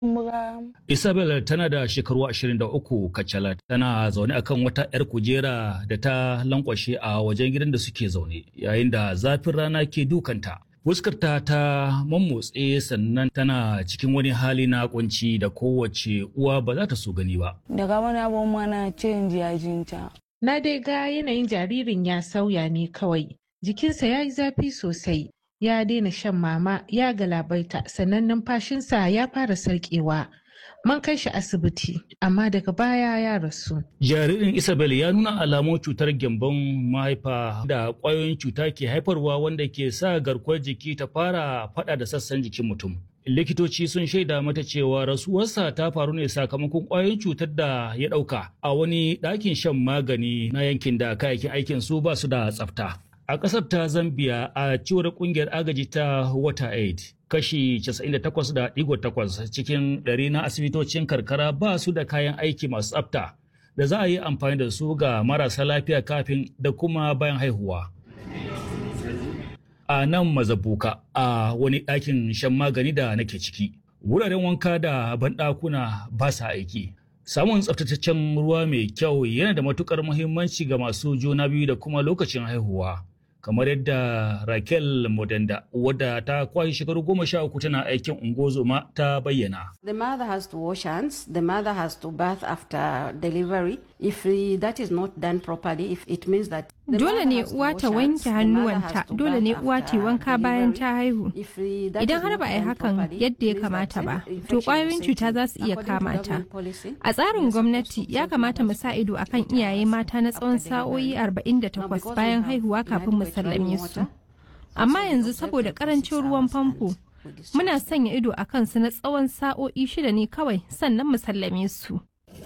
Isabel tana da shekaru 23 kacalat tana zaune akan wata 'yar kujera da ta lankwashe a wajen gidan da suke zaune yayin da zafin rana ke dukanta. Fuskarta ta mammotse sannan tana cikin wani hali na kunci da kowace uwa ba za ta so gani ba. Daga wani abun mana canji yajinta. Na dai ga yanayin jaririn ya sauya ne kawai. Jikinsa ya yi zafi sosai. Ya daina shan mama ya galabaita sannan numfashinsa ya fara sarkewa. Mun kai shi asibiti amma daga baya ya rasu. Jaririn Isabel ya nuna alamun cutar gyambon mahaifa da ƙwayoyin cuta ke haifarwa wanda ke sa garkuwar jiki ta fara faɗa da sassan jikin mutum. Likitoci sun shaida mata cewa rasuwarsa ta faru ne sakamakon ƙwayoyin cutar da ya ɗauka a wani ɗakin shan magani na yankin da kayayyakin aikin su ba su da tsafta. A ƙasar ta Zambia a cewar ƙungiyar agaji ta WaterAid, kashi 98.8 cikin ɗari na asibitocin karkara ba su da kayan aiki masu tsafta da za a yi amfani da su ga marasa lafiya kafin da kuma bayan haihuwa. A nan mazabuka a wani ɗakin shan magani da nake ciki, wuraren wanka da banɗakuna ba sa aiki. Samun tsaftataccen ruwa mai kyau yana da matukar muhimmanci ga masu juna biyu da kuma lokacin haihuwa. kamar yadda Raquel Modenda wadda ta kwashe shekaru goma sha uku tana aikin ungozoma ta bayyana. The mother has to wash hands, the mother has to bath after delivery. If that is not done properly, if it means that Dole ne uwa ta wanke hannuwanta, dole ne uwa ta wanka bayan ta haihu. Idan har ba a yi hakan yadda ya kamata ba, to ƙwayoyin cuta za su iya kama ta. A tsarin gwamnati ya kamata mu sa ido akan iyaye mata na tsawon sa'o'i 48 bayan haihuwa kafin mu sallame su. Amma yanzu saboda karancin ruwan famfo, muna sanya ido a kansu na tsawon sa'o'i shida ne kawai sannan mu sallame su.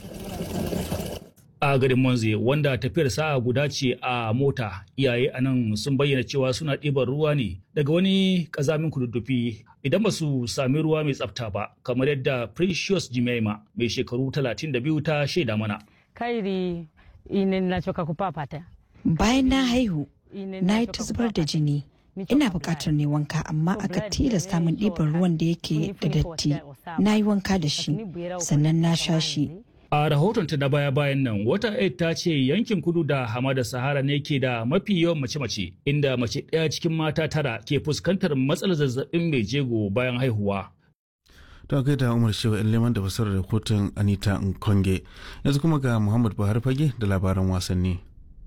a garin Monze wanda tafiyar sa'a guda ce a mota iyaye a nan sun bayyana cewa suna ɗiban ruwa ne daga wani ƙazamin kududdufi idan ba su sami ruwa mai tsafta ba kamar yadda Precious Jimaima mai shekaru 32 ta shaida mana. Kairi ine nachoka kupapata. Bayan na haihu, na yi ta zubar da jini. Ina buƙatar ne wanka amma aka tilasta min ɗiban ruwan da yake da datti. Na yi wanka da shi, sannan na sha shi. A rahotonta na baya-bayan nan, wata aid ta ce yankin kudu da hamada Sahara ne ke da mafi yawan mace-mace, inda mace ɗaya cikin mata tara ke fuskantar matsalar zazzabin mai jego bayan haihuwa. ta kai da umar shewa in leman da fasarar rahoton anita nkonge yanzu kuma ga muhammad buhari fage da labaran wasanni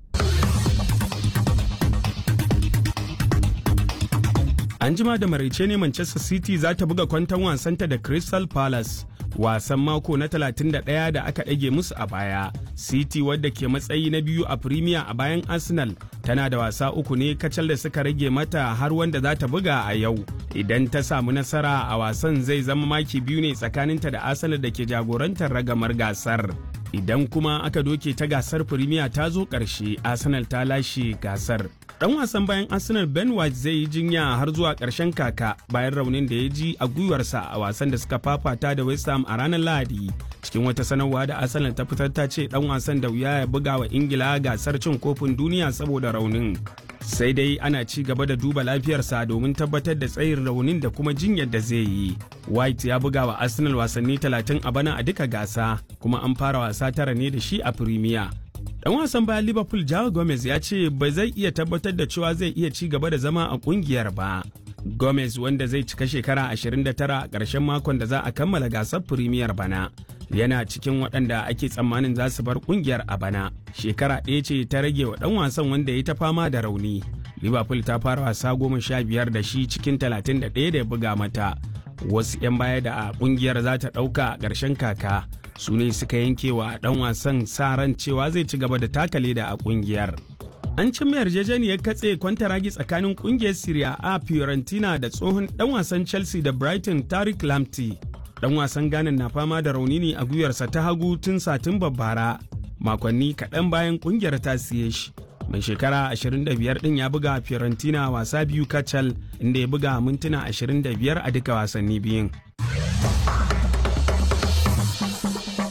an jima da maraice ne manchester city za ta buga kwanton wasanta da crystal palace wasan mako na 31 da aka ɗage musu a baya city wadda ke matsayi na biyu a premier a bayan arsenal tana da wasa uku ne kacal da suka rage mata har wanda za ta buga a yau idan ta samu nasara a wasan zai zama maki biyu ne tsakaninta da arsenal da ke jagorantar ragamar gasar idan kuma aka doke ta gasar premier ta zo ƙarshe arsenal ta lashe gasar dan wasan bayan arsenal ben white zai yi jinya har zuwa ƙarshen kaka bayan raunin da ya ji a gwiwarsa a wasan da suka fafata da west ham a ranar lahadi cikin wata sanarwa da arsenal ta fitar ta ce dan wasan da wuya ya buga wa ingila gasar cin kofin duniya saboda raunin sai dai ana ci gaba da duba lafiyarsa domin tabbatar da tsayin raunin da kuma jinyar da zai yi white ya buga wa arsenal wasanni 30 a bana a duka gasa kuma an fara wasa tara ne da shi a premier dan wasan bayan liverpool jawa gomez ya ce ba zai iya tabbatar da cewa zai iya ci gaba da zama a kungiyar ba gomez wanda zai cika shekara 29 a ƙarshen makon da za a kammala gasar premier bana yana cikin waɗanda ake tsammanin za su bar kungiyar a bana shekara ɗaya ce ta rage wa ɗan wasan wanda ya ta fama da rauni liverpool ta fara wasa goma sha biyar da shi cikin 31 da ya buga mata wasu 'yan baya da a kungiyar za ta ɗauka a ƙarshen kaka su ne suka yanke wa ɗan wasan sa ran cewa zai ci gaba da taka leda a kungiyar an cimma yarjejeniyar katse kwantaragi tsakanin kungiyar Serie A Fiorentina da tsohon dan wasan Chelsea da Brighton Tariq Lamptey. Dan wasan Ghana na fama da rauni ne a gwiwarsa ta hagu tun satin bara makonni kaɗan bayan kungiyar ta siye shi. Mai shekara 25 ɗin ya buga Fiorentina wasa biyu kacal inda ya buga mintuna 25 a duka wasanni biyun.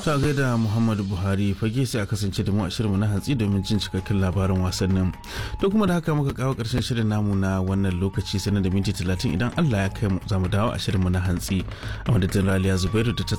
ta gaida muhammadu buhari fage sai a kasance da mu a shirinmu na hantsi domin jin cikakken labarin wasannin to kuma da haka muka kawo karshen shirin namu na wannan lokaci sanar da minti talatin idan allah ya kai mu za mu dawo a shirinmu na hantsi a madadin raliya zubairu da ta